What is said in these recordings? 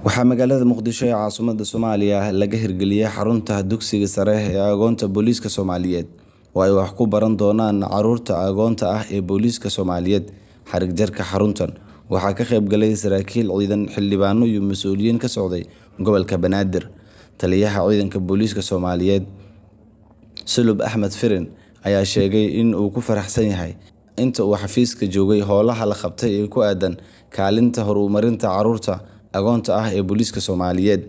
Waxaa magaalada Muqdisho ee caasimadda Soomaaliya laga hirgeliyay xarunta dugsiga sare ee Agoonta Booliiska Soomaaliyeed oo ay wax ku baran doonaan carruurta agoonta ah ee booliiska Soomaaliyeed. Xarig jarka xaruntan waxaa ka qayb galay saraakiil ciidan, xildhibaano iyo mas'uuliyiin ka socday gobolka Banaadir. Taliyaha Ciidanka Booliiska Soomaaliyeed Sulub Axmed Firin ayaa sheegay in uu ku faraxsan yahay inta uu xafiiska joogay howlaha la qabtay ee ku aaddan kaalinta horumarinta carruurta agoonta ah ee booliiska Soomaaliyeed.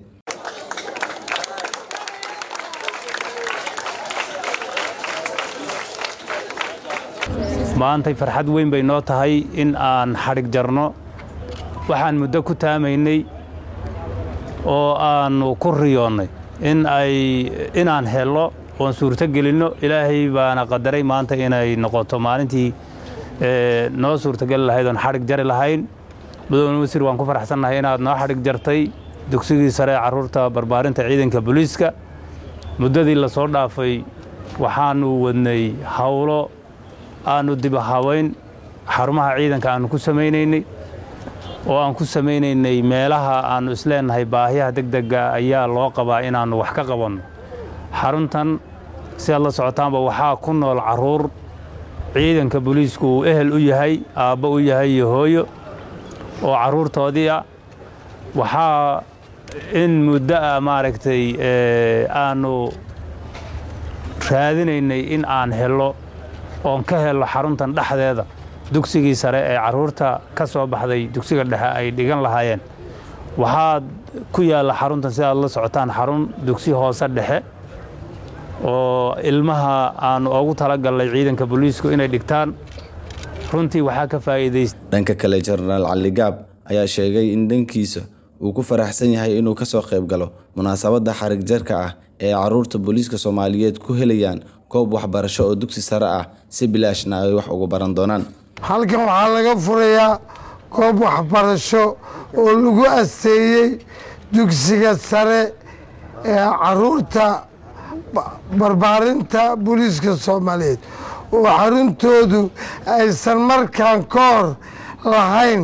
maantay farxad weyn bay noo tahay in aan xadhig jarno waxaan muddo ku taamaynay oo aannu ku riyoonnay in ay inaan helno oon suurto gelinno ilaahay baana qadaray maanta inay noqoto maalintii noo suurtogeli lahayd oon xadhig jari lahayn mudane wasiir waan ku faraxsannahay inaad noo xadhig jartay dugsigii sare ee carruurta barbaarinta ciidanka booliiska muddadii la soo dhaafay waxaannu wadnay howlo aannu dibahabayn xarumaha ciidanka aannu ku samaynaynay oo aan ku samaynaynay meelaha aannu isleennahay baahiyaha degdega ayaa loo qabaa inaannu wax ka qabanno xaruntan si aad la socotaanba waxaa ku nool carruur ciidanka booliisku uu ehel u yahay aabbo u yahay iyo hooyo oo carruurtoodii ah waxaa in muddo ah maaragtay aannu raadinaynay in aan hello oon ka helno xaruntan dhexdeeda dugsigii sare ee carruurta ka soo baxday dugsiga dhexe ay dhigan lahaayeen waxaa ku yaalla xaruntan si aad la socotaan xarun dugsi hoose dhexe oo ilmaha aannu ugu talagalnay ciidanka booliisku inay dhigtaan runtii waxaa ka faa'iidaystay Dhanka kale, Jenaraal Cali Gaab ayaa sheegay in dhankiisa uu ku faraxsan yahay inuu ka soo qayb galo munaasabadda xarig jarka ah ee carruurta booliiska Soomaaliyeed ku helayaan goob waxbarasho oo dugsi sare ah si bilaashna ay wax ugu baran doonaan. halkan waxaa laga furayaa goob waxbarasho oo lagu asteeyey dugsiga sare ee caruurta barbaarinta booliiska soomaaliyeed oo xaruntoodu aysan markaan ka hor lahayn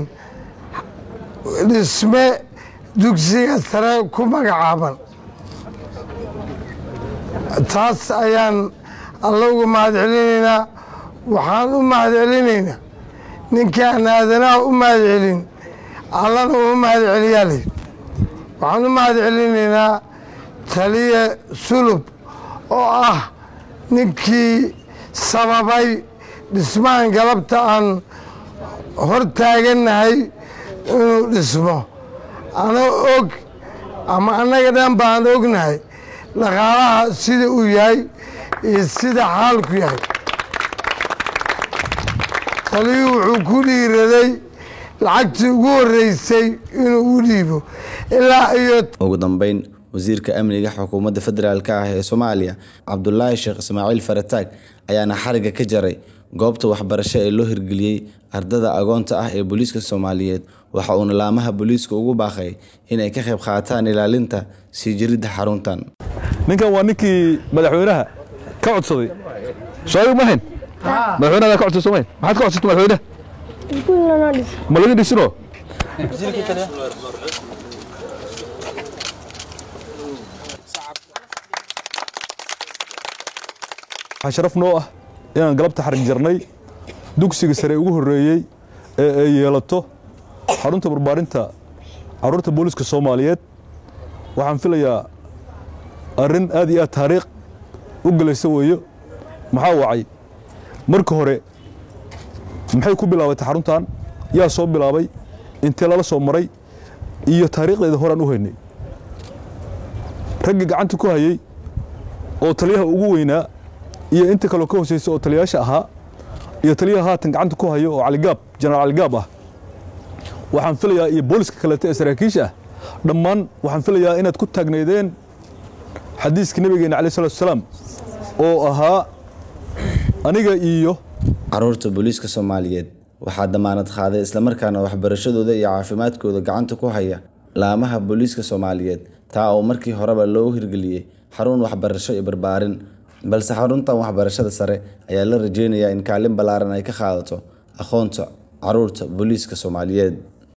dhisme dugsiga sare ku magacaaban taas ayaan alla uga mahad celinaynaa waxaan u mahad celinaynaa ninkaan aadanaha u mahad celin allana uma mahad celiyaa leh waxaan u mahad celinaynaa taliye sulub oo ah ninkii sababay dhismahan galabta aan hor taagannahay inuu dhismo ana og ama annaga dhan baan ognahay dhaqaalaha sida uu yahay iyo sida xaalku yahay taliyuu wuxuu ku dhiiraday lacagtii ugu horreysay inuu u dhiibo ilaa iyo Ugu dambeyn, wasiirka amniga xukuumadda federaalk ah ee Soomaaliya Cabdulaahi Sheekh Ismaaciil Farataag ayaana xariga ka jaray goobta waxbarasho ee loo hirgeliyey ardada agoonta ah ee booliiska Soomaaliyeed waxa uuna laamaha booliiska ugu baaqay inay ka qayb qaataan ilaalinta sii jiridda xaruntan. ninkan waa ninkii madaxweynaha ka codsaday sooyig mahayn madaxweynaha ka codsaday soomayn maxaad ka codsatay madaxweynaha ma laga dhisino waxaa sharaf noo ah inaan galabta xarig jarnay dugsiga sare ugu horreeyey ee ay yeelato xarunta barbaarinta carruurta booliiska soomaaliyeed waxaan filayaa arrin aad iyo aad taariikh u gelaysa weeyo maxaa wacay marka hore maxay ku bilaabatay xaruntan yaa soo bilaabay intee lala soo maray iyo taariikhdeeda horaan u haynay raggii gacanta ku hayey oo taliyaha ugu weynaa iyo inta kaleo ka hooseysa oo taliyayaasha ahaa iyo taliyaha haatan gacanta ku hayo oo caligaab jenaraal caligaab ah waxaan filayaa iyo booliska kaleeto ee saraakiisha ah dhammaan waxaan filayaa inaad ku taagnaydeen xadiiska nabigeena calaih salatu wasalaam oo ahaa aniga iyo Carruurta booliiska Soomaaliyeed waxaa damaanad qaaday islamarkaana waxbarashadooda iyo caafimaadkooda gacanta ku haya laamaha booliiska Soomaaliyeed taa oo markii horeba loo hirgeliyey xarun waxbarasho iyo barbaarin balse xaruntan waxbarashada sare ayaa la rajeynayaa in kaalin ballaaran ay ka qaadato aqoonta carruurta booliiska Soomaaliyeed